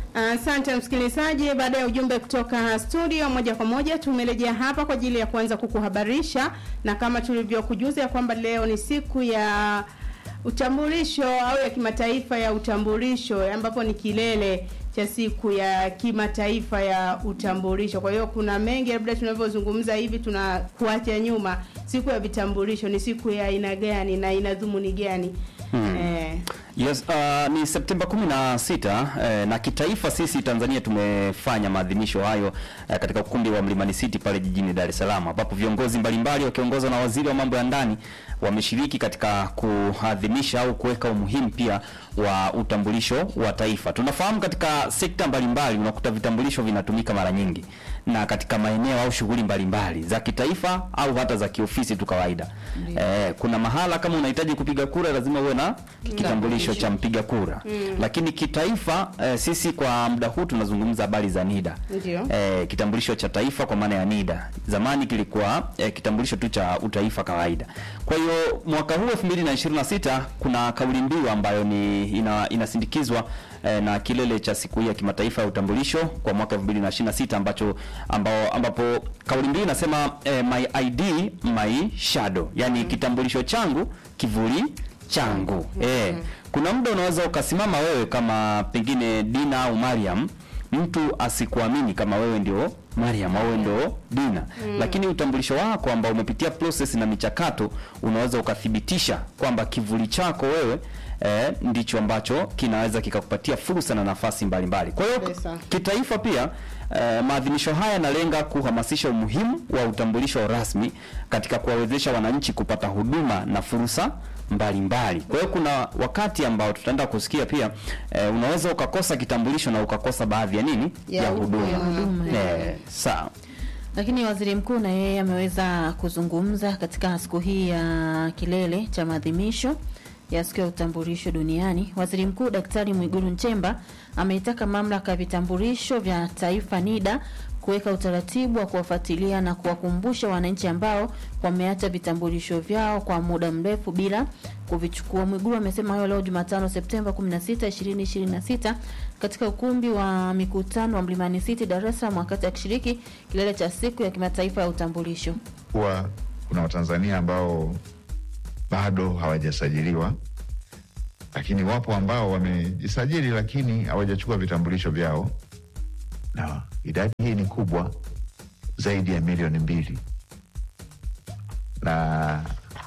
Asante msikilizaji, baada ya ujumbe kutoka studio, moja kwa moja tumerejea hapa kwa ajili ya kuanza kukuhabarisha, na kama tulivyokujuza ya kwamba leo ni siku ya utambulisho au ya kimataifa ya utambulisho, ambapo ni kilele cha siku ya kimataifa ya utambulisho. Kwa hiyo kuna mengi, labda tunavyozungumza hivi tunakuacha nyuma. Siku ya vitambulisho ni siku ya aina gani na ina dhumuni gani? Hmm. Eh, Yes, uh, ni Septemba 16 eh, na kitaifa sisi Tanzania tumefanya maadhimisho hayo eh, katika ukumbi wa Mlimani City pale jijini Dar es Salaam ambapo viongozi mbalimbali wakiongozwa na waziri wa mambo ya ndani wameshiriki katika kuadhimisha au kuweka umuhimu pia wa utambulisho wa taifa. Tunafahamu katika sekta mbalimbali unakuta vitambulisho vinatumika mara nyingi na katika maeneo au shughuli mbalimbali za kitaifa au hata za kiofisi tu kawaida. Eh, kuna mahala kama unahitaji kupiga kura lazima uwe na kitambulisho cha mpiga kura. Lakini kitaifa eh, sisi kwa muda huu tunazungumza habari za NIDA. Ndio. Eh, kitambulisho cha taifa kwa maana ya NIDA. Zamani kilikuwa eh, kitambulisho tu cha utaifa kawaida. Kwa hiyo mwaka huu 2026 kuna kauli mbiu ambayo ni ina, inasindikizwa eh, na kilele cha siku hii ya kimataifa ya utambulisho kwa mwaka 2026 ambacho ambao ambapo kauli mbiu inasema eh, my ID my shadow, yani kitambulisho changu kivuli changu. Eh, kuna muda unaweza ukasimama wewe kama pengine Dina au Mariam, mtu asikuamini kama wewe ndio Mariam au wewe ndio Dina, lakini utambulisho wako ambao umepitia process na michakato unaweza ukathibitisha kwamba kivuli chako wewe eh, ndicho ambacho kinaweza kikakupatia fursa na nafasi mbalimbali. Kwa hiyo Kabisa. kitaifa pia eh, maadhimisho haya yanalenga kuhamasisha umuhimu wa utambulisho rasmi katika kuwawezesha wananchi kupata huduma na fursa mbalimbali. Kwa hiyo kuna wakati ambao tutaenda kusikia pia eh, unaweza ukakosa kitambulisho na ukakosa baadhi ya nini Ya ya huduma. huduma. huduma, Eh, sawa. Lakini waziri mkuu na yeye ameweza kuzungumza katika siku hii ya kilele cha maadhimisho ya siku ya utambulisho duniani. Waziri Mkuu Daktari Mwigulu Nchemba ameitaka mamlaka ya vitambulisho vya taifa NIDA kuweka utaratibu wa kuwafuatilia na kuwakumbusha wananchi ambao wameacha vitambulisho vyao kwa muda mrefu bila kuvichukua. Mwigulu amesema hayo leo Jumatano Septemba 16, 2026 katika ukumbi wa mikutano wa Mlimani City Dar es Salaam wakati akishiriki kilele cha siku ya kimataifa ya utambulisho. kuwa kuna Watanzania ambao bado hawajasajiliwa, lakini wapo ambao wamejisajili lakini hawajachukua vitambulisho vyao, na idadi hii ni kubwa zaidi ya milioni mbili, na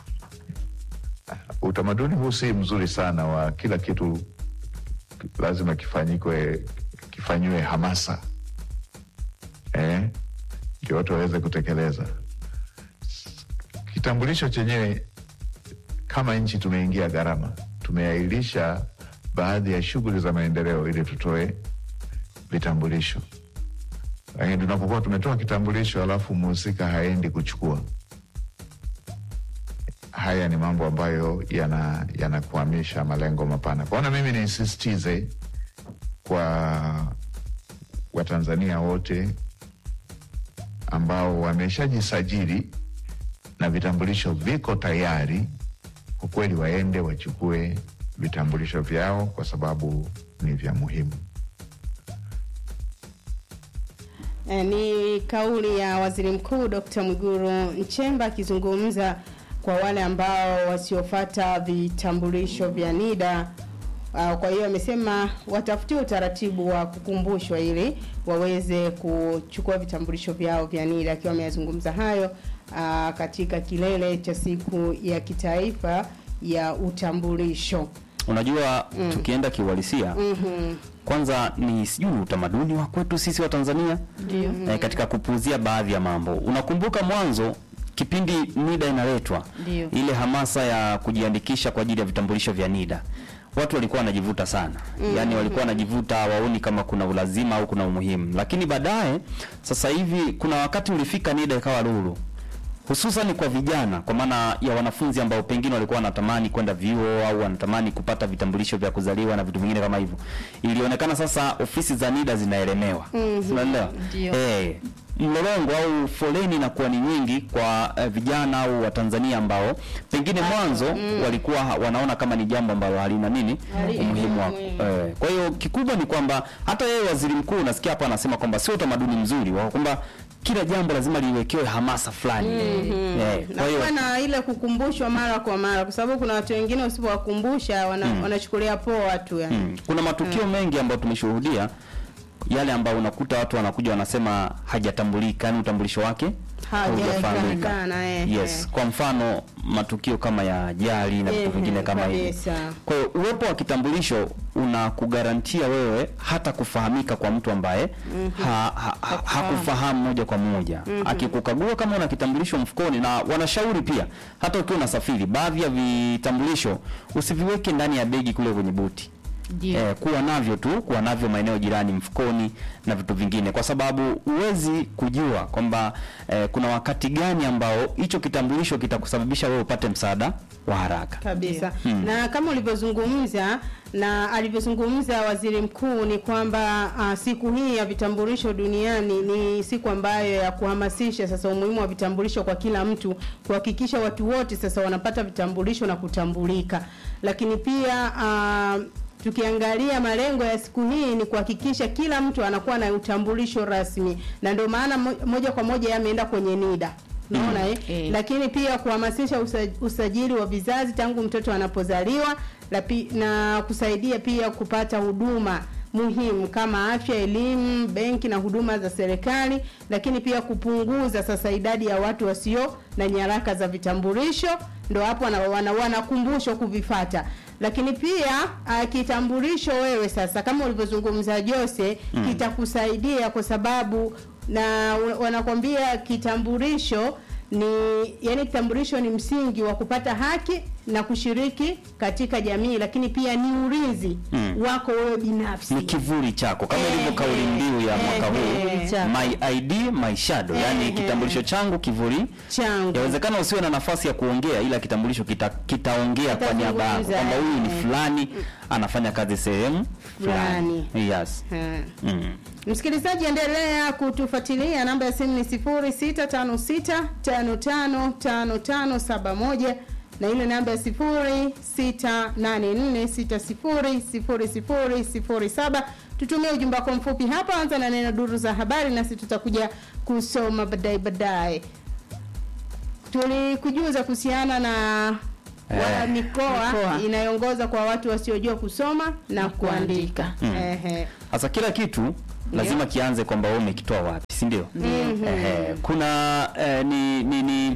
utamaduni huu si mzuri sana wa kila kitu lazima kifanyikwe kifanyiwe hamasa eh, ndio watu waweze kutekeleza kitambulisho chenyewe kama nchi tumeingia gharama, tumeahirisha baadhi ya shughuli za maendeleo ili tutoe vitambulisho, lakini tunapokuwa tumetoa kitambulisho alafu mhusika haendi kuchukua, haya ni mambo ambayo yana yanakwamisha malengo mapana. Kwaona mimi nisisitize kwa Watanzania wote ambao wameshajisajili na vitambulisho viko tayari, kwa kweli waende wachukue vitambulisho vyao kwa sababu ni vya muhimu. Eh, ni kauli ya waziri mkuu Dr. Mwigulu Nchemba akizungumza kwa wale ambao wasiofata vitambulisho vya NIDA. Uh, kwa hiyo amesema watafutie utaratibu wa kukumbushwa ili waweze kuchukua vitambulisho vyao vya NIDA, akiwa ameyazungumza hayo uh, katika kilele cha siku ya kitaifa ya utambulisho. Unajua tukienda kiuhalisia Mhm. kwanza ni sijui utamaduni wa kwetu sisi wa Tanzania Ndio. eh, katika kupuuzia baadhi ya mambo. Unakumbuka mwanzo kipindi NIDA inaletwa Ndio. ile hamasa ya kujiandikisha kwa ajili ya vitambulisho vya NIDA watu walikuwa wanajivuta sana yaani walikuwa wanajivuta waoni kama kuna ulazima au kuna umuhimu lakini baadaye sasa hivi kuna wakati ulifika NIDA ikawa lulu hususan kwa vijana kwa maana ya wanafunzi ambao pengine walikuwa wanatamani kwenda vyuo au wanatamani kupata vitambulisho vya kuzaliwa na vitu vingine kama hivyo ilionekana sasa ofisi za NIDA zinaelemewa mm unaelewa Ndio. eh mlolongo au foleni inakuwa ni nyingi kwa eh, vijana au Watanzania ambao pengine mwanzo walikuwa ha- wanaona kama ni jambo ambalo halina nini Halina umuhimu wako. umuhimu. Eh, kwa hiyo kikubwa ni kwamba hata yeye waziri mkuu nasikia hapa anasema kwamba sio utamaduni mzuri wa kwamba kila jambo lazima liwekewe hamasa fulani. Eh, na kwa hiyo kuwa na ile kukumbushwa mara kwa mara, kwa sababu kuna watu wengine usipowakumbusha wana, wanachukulia poa tu yani. Mm. Kuna matukio mengi ambayo tumeshuhudia yale ambayo unakuta watu wanakuja wanasema hajatambulika, yani utambulisho wake Hajajulikana, eh, Yes, eh. kwa mfano matukio kama ya ajali na vitu Eh, vingine kama hivi. kabisa. Kwa hiyo uwepo wa kitambulisho unakugarantia wewe hata kufahamika kwa mtu ambaye ha, ha, ha, hakufahamu moja kwa moja. Akikukagua kama una kitambulisho mfukoni, na wanashauri pia hata ukiwa unasafiri, baadhi ya vitambulisho usiviweke ndani ya begi kule kwenye buti. Ndio. Eh, kuwa navyo tu, kuwa navyo maeneo jirani, mfukoni na vitu vingine, kwa sababu huwezi kujua kwamba eh, kuna wakati gani ambao hicho kitambulisho kitakusababisha wewe upate msaada wa haraka. kabisa na kama ulivyozungumza na alivyozungumza waziri mkuu ni kwamba uh, siku hii ya vitambulisho duniani ni siku ambayo ya kuhamasisha sasa umuhimu wa vitambulisho kwa kila mtu kuhakikisha watu wote sasa wanapata vitambulisho na kutambulika lakini pia uh, tukiangalia malengo ya siku hii ni kuhakikisha kila mtu anakuwa na utambulisho rasmi na ndio maana mo- moja kwa moja yameenda kwenye NIDA unaona eh? Eh. lakini pia kuhamasisha usa- usajili wa vizazi tangu mtoto anapozaliwa la pi- na kusaidia pia kupata huduma muhimu kama afya, elimu, benki na huduma za serikali, lakini pia kupunguza sasa idadi ya watu wasio na nyaraka za vitambulisho, ndo hapo wana- wana- wanakumbushwa kuvifata. Lakini pia uh, kitambulisho wewe sasa kama ulivyozungumza Jose mm. kitakusaidia kwa sababu na wanakwambia kitambulisho ni yani kitambulisho ni msingi wa kupata haki na kushiriki katika jamii, lakini pia ni ulinzi Mm. wako wewe binafsi. Ni kivuli chako kama Eh, ilivyo kauli mbiu ya eh, mwaka huu eh, chako. my ID my shadow, yani Eh, kitambulisho changu kivuli changu Yawezekana usiwe na nafasi ya kuongea ila kitambulisho kita, kitaongea kwa niaba yako Kitazungumza, kwamba huyu ni eh. fulani anafanya kazi sehemu fulani. Yes. Ha. Mm. Msikilizaji, endelea kutufuatilia. Namba ya simu ni 0656555571 na ile namba ya 0684600007. Tutumie ujumbe wako mfupi hapa, anza na neno duru za habari, nasi tutakuja kusoma baadaye baadaye. Tulikujuza kuhusiana na wa Eh. mikoa Mikoa. inayoongoza kwa watu wasiojua kusoma na, Na kuandika. kuandika. Mm. Ehe. Sasa kila kitu lazima kianze kwamba wewe umekitoa wapi, si ndio? Mhm. Ehe, kuna eh, ni, ni, ni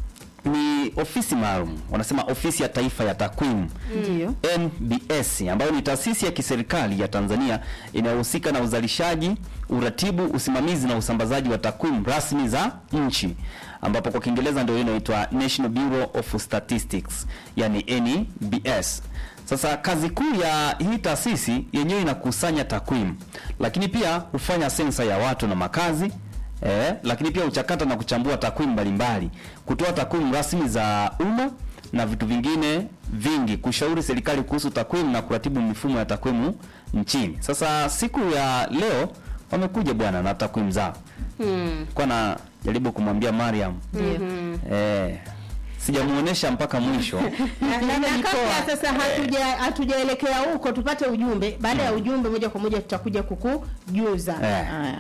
ni ofisi maalum wanasema ofisi ya taifa ya takwimu Ndio. NBS ambayo ni taasisi ya kiserikali ya Tanzania inayohusika na uzalishaji, uratibu, usimamizi na usambazaji wa takwimu rasmi za nchi, ambapo kwa Kiingereza ndio inaitwa National Bureau of Statistics, yani NBS. Sasa kazi kuu ya hii taasisi yenyewe inakusanya takwimu, lakini pia hufanya sensa ya watu na makazi eh, lakini pia huchakata na kuchambua takwimu mbalimbali, kutoa takwimu rasmi za umma na vitu vingine vingi, kushauri serikali kuhusu takwimu na kuratibu mifumo ya takwimu nchini. Sasa siku ya leo wamekuja bwana na takwimu zao. Hmm. Kwa na jaribu kumwambia Mariam Ndio. eh, sijamuonesha mpaka mwisho Na- na- na mikoa. kabla sasa hatuja hatujaelekea huko tupate ujumbe. Baada ya ujumbe, moja kwa moja tutakuja kukujuza. eh. Haya.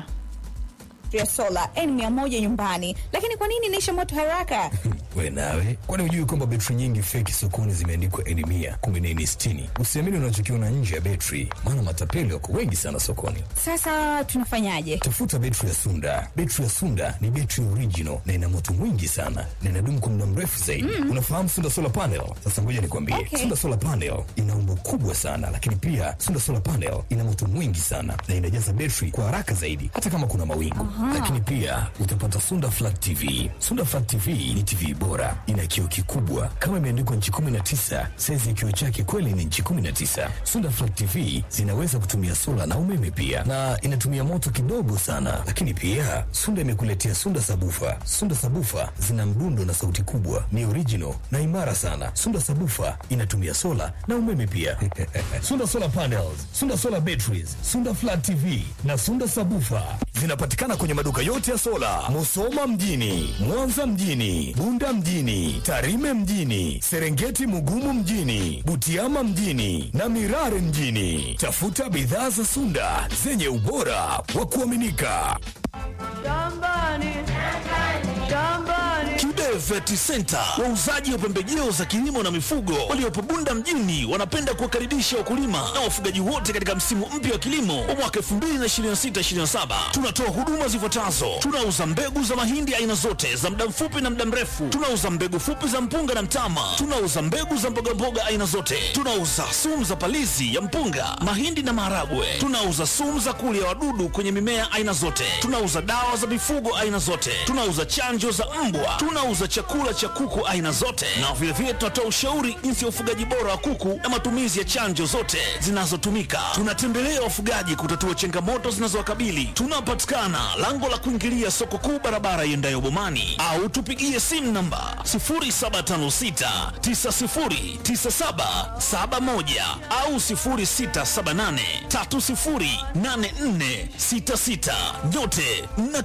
ya sola N100 nyumbani, lakini kwa nini inaisha moto haraka? We nawe, kwani hujui kwamba betri nyingi feki sokoni zimeandikwa N mia kumbe ni N sitini? Usiamini unachokiona nje ya betri, maana matapeli wako wengi sana sokoni. Sasa tunafanyaje? Tafuta betri ya Sunda. Betri ya Sunda ni betri original na ina moto mwingi sana na inadumu kwa muda mrefu zaidi. Unafahamu Sunda solar panel? Sasa ngoja nikwambie, Okay. Sunda solar panel ina umbo kubwa sana, lakini pia Sunda solar panel ina moto mwingi sana na inajaza betri kwa haraka zaidi, hata kama kuna mawingu. Lakini pia utapata Sunda flat TV. Sunda flat TV ni TV bora, ina kioo kikubwa kama imeandikwa nchi 19. Saizi ya kioo chake kweli ni nchi 19. Sunda flat TV zinaweza kutumia sola na umeme pia, na inatumia moto kidogo sana. Lakini pia Sunda imekuletea Sunda sabufa. Sunda sabufa zina mdundo na sauti kubwa, ni original na imara sana. Sunda sabufa inatumia sola na umeme pia. Sunda solar panels, Sunda solar batteries, Sunda flat TV na Sunda sabufa zinapatikana kwenye kwenye maduka yote ya sola, Musoma mjini, Mwanza mjini, Bunda mjini, Tarime mjini, Serengeti Mugumu mjini, Butiama mjini na Mirare mjini. Tafuta bidhaa za Sunda zenye ubora wa kuaminika. Kibe Vet Center, wauzaji wa pembejeo za kilimo na mifugo waliopo Bunda mjini, wanapenda kuwakaribisha wakulima na wafugaji wote katika msimu mpya wa kilimo wa mwaka 2026/2027. Tunatoa huduma zifuatazo: tunauza mbegu za mahindi aina zote za muda mfupi na muda mrefu, tunauza mbegu fupi za mpunga na mtama, tunauza mbegu za mbogamboga aina zote, tunauza sumu za palizi ya mpunga, mahindi na maharagwe, tunauza sumu za kulia wadudu kwenye mimea aina zote, tunauza dawa za mifugo aina zote, tunauza chanjo za mbwa, tunauza chakula cha kuku aina zote, na vilevile tunatoa ushauri jinsi ya ufugaji bora wa kuku na matumizi ya chanjo zote zinazotumika. Tunatembelea wafugaji kutatua changamoto zinazowakabili. Tunapatikana lango la kuingilia soko kuu, barabara iendayo Bomani, au tupigie simu namba 0756909771 au 0678308466. Nyote mna